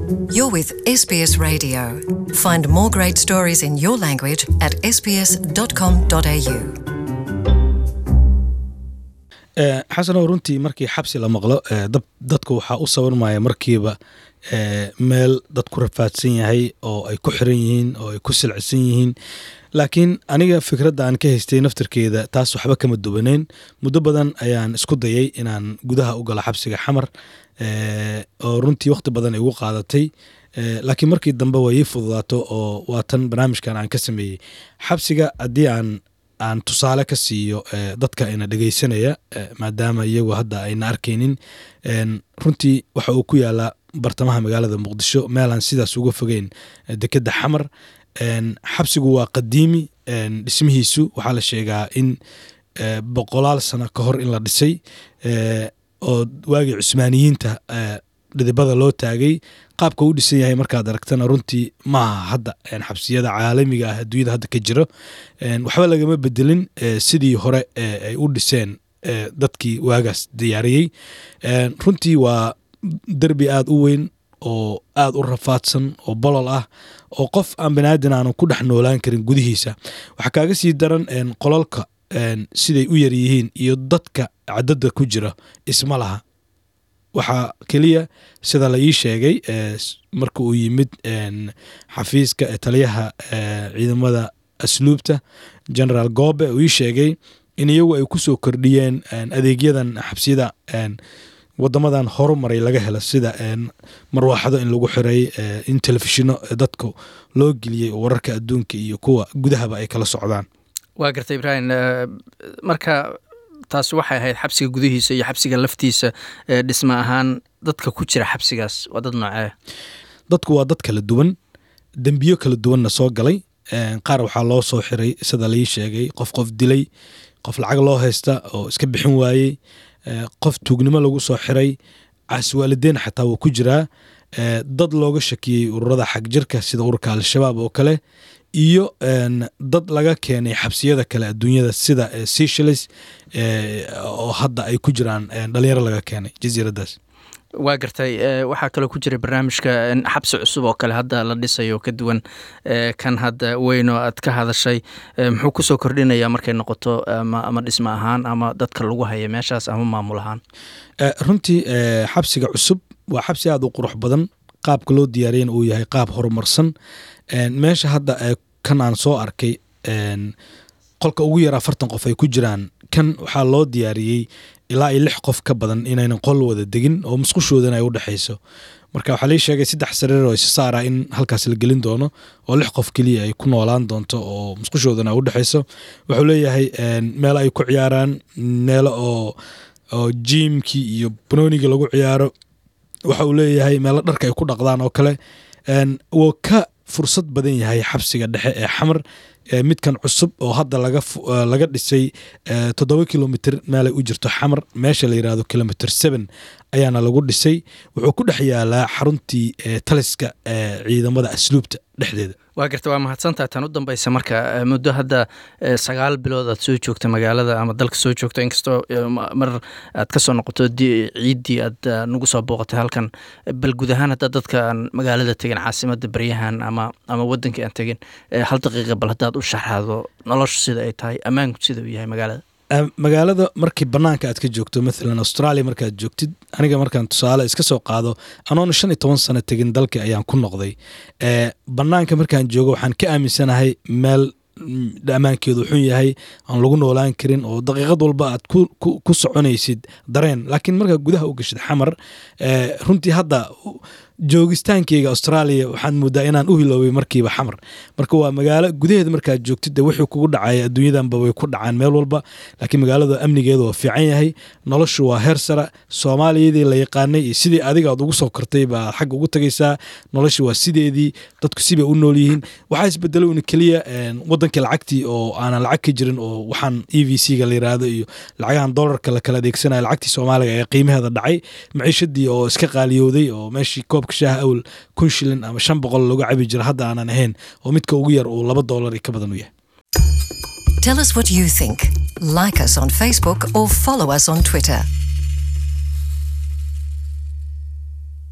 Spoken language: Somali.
You're with SBS Radio. Find more great stories in your language at sbs.com.au. xasanow runtii markii xabsi la maqlo dadku waxaa u sawirmaya markiiba meel dad ku rafaadsan yahay oo ay ku xiran yihiin oo ay ku silcisan yihiin laakiin aniga fikradda aan ka haystay naftirkeeda taas waxba kama duwaneyn muddo badan ayaan isku dayay inaan gudaha u galo xabsiga xamar oo runtii wakhti badan ay ugu qaadatay laakiin markii dambe way ii fududaato oo waa tan barnaamijkan aan ka sameeyey xabsiga haddii aan aan tusaale ka siiyo dadka ina dhegeysanaya maadaama iyagu hadda ayna arkaynin runtii waxa uu ku yaalaa bartamaha magaalada muqdisho meelaan sidaas uga fogeyn dekedda xamar xabsigu waa qadiimi dhismihiisu waxaa la sheegaa in boqolaal sano ka hor in la dhisay oo waagii cusmaaniyiinta dhidibada loo taagay qaabka u dhisan yahay markaad aragtana runtii maaha hadda xabsiyada caalamiga ah adduunyada hadda ka jiro waxba lagama bedelin sidii hore ay u dhiseen dadkii waagaas diyaariyey runtii waa derbi aada u weyn oo aada u rafaadsan oo bolol ah oo qof aan banaadin aanu ku dhex noolaan karin gudihiisa waxaa kaaga sii daran qolalka siday u yar yihiin iyo dadka cadada ku jira isma laha waxaa keliya sida la ii sheegay marka uu yimid xafiiska taliyaha ciidamada asluubta generaal goobe uu ii sheegay in iyagu ay ku soo kordhiyeen adeegyadan xabsiyada wadamadan horumaray laga helo sida marwaaxado in lagu xiray in telefishino dadku loo geliyey oo wararka adduunka iyo kuwa gudahaba ay kala socdaan waa garta ibraahim marka taasi waxay ahayd xabsiga gudihiisa iyo xabsiga laftiisa dhisma ahaan dadka ku jira xabsigaas waa dad noocee dadku waa dad kala duwan dembiyo kala duwanna soo galay qaar waxaa loo soo xiray sida laii sheegay qof qof dilay qof lacag loo haysta oo iska bixin waayey qof tuugnimo lagu soo xiray caaswaalideyn xataa wuu ku jiraa dad looga shakiyey ururada xagjirka sida ururka al-shabaab oo kale iyo dad laga keenay xabsiyada kale adduunyada sida seychelles oo hadda ay ku jiraan dhalinyaro laga keenay jasiiradaas waa gartay waxaa kaloo ku jiray barnaamijka xabsi cusub oo kale hadda la dhisayo ka duwan kan hadda weyn oo aad ka hadashay muxuu kusoo kordhinaya markay noqoto ama dhismo ahaan ama dadka lagu haya meeshaas ama maamul ahaan runtii xabsiga cusub waa xabsi aada u qurux badan qaabka loo diyaariyana uu yahay qaab horumarsan meesha hadda kan aan soo arkay qolka ugu yar afartan qof ay ku jiraan kan waxaa loo diyaariyey ilaa iyo lix qof ka badan inaynan qol wada degin oo musqushoodana ay u dhexayso marka waxaa lii sheegay saddex sariir oo isa saara in halkaas la gelin doono oo lix qof keliya ay ku noolaan doonto oo musqushoodana ay u dhexayso wuxuu leeyahay meelo ay ku ciyaaraan meelo oo oo jiimkii iyo banoonigii lagu ciyaaro waxa uu leeyahay meelo dharka ay ku dhaqdaan oo kale wuu ka fursad badan yahay xabsiga dhexe ee xamar midkan cusub oo hadda laga dhisay toddoba kilomitr meelay u jirto xamar meesha la yirahdo kilomitr seven ayaana lagu dhisay wuxuu ku dhex yaalaa xaruntii taliska ciidamada asluubta dhexdeeda waa garta waa mahadsantaha tan u dambeysa marka muddo hadda sagaal bilood aad soo joogta magaalada ama dalka soo joogta inkastoo mar aad kasoo noqoto ciiddii aad nagu soo booqatay halkan bal guud ahaan haddaa dadka aan magaalada tegin caasimada baryahan ama ama wadankii aan tegin hal daqiiqa bal haddaad u sharaxdo noloshu sida ay tahay ammaanku sida uu yahay magaalada magaalada markii banaanka aad ka joogto maalan australia markaad joogtid aniga markaan tusaale iska soo qaado anoona shan iyo toban sano tegin dalka ayaan ku noqday banaanka markaan joogo waxaan ka aaminsanahay meel ammaankeedu xun yahay aan lagu noolaan karin oo daqiiqad walba aad ku soconaysid dareen laakiin markaa gudaha u gashid xamar runtii hadda joogistaankeyga australia waxaan moodaa inaan u hiloobay markiiba xamar marka waa magaalo gudaheeda markaad joogtid de wixii kugu dhacaya adduunyadanba way ku dhacaan meel walba laakiin magaalada amnigeedu waa fiican yahay noloshu waa heer sara soomaaliyadii la yaqaanay iyo sidii adiga aad ugu soo kortay baa xagga ugu tagaysaa noloshu waa sideedii dadku sibay u nool yihiin waxaa isbedelay una keliya wadankii lacagtii oo aanan lacag ka jirin oo waxaan e v c ga la yiraahdo iyo lacagahan dolarka la kala adeegsanaya lacagtii soomaaliga ee qiimaheeda dhacay maciishadii oo iska qaaliyowday oo meeshii koobka shaaha awal kun shilin ama shan boqol lagu cabi jira hadda aanan ahayn oo midka ugu yar uu laba doolar iyo ka badan u yahay Tell us what you think. Like us on Facebook or follow us on Twitter.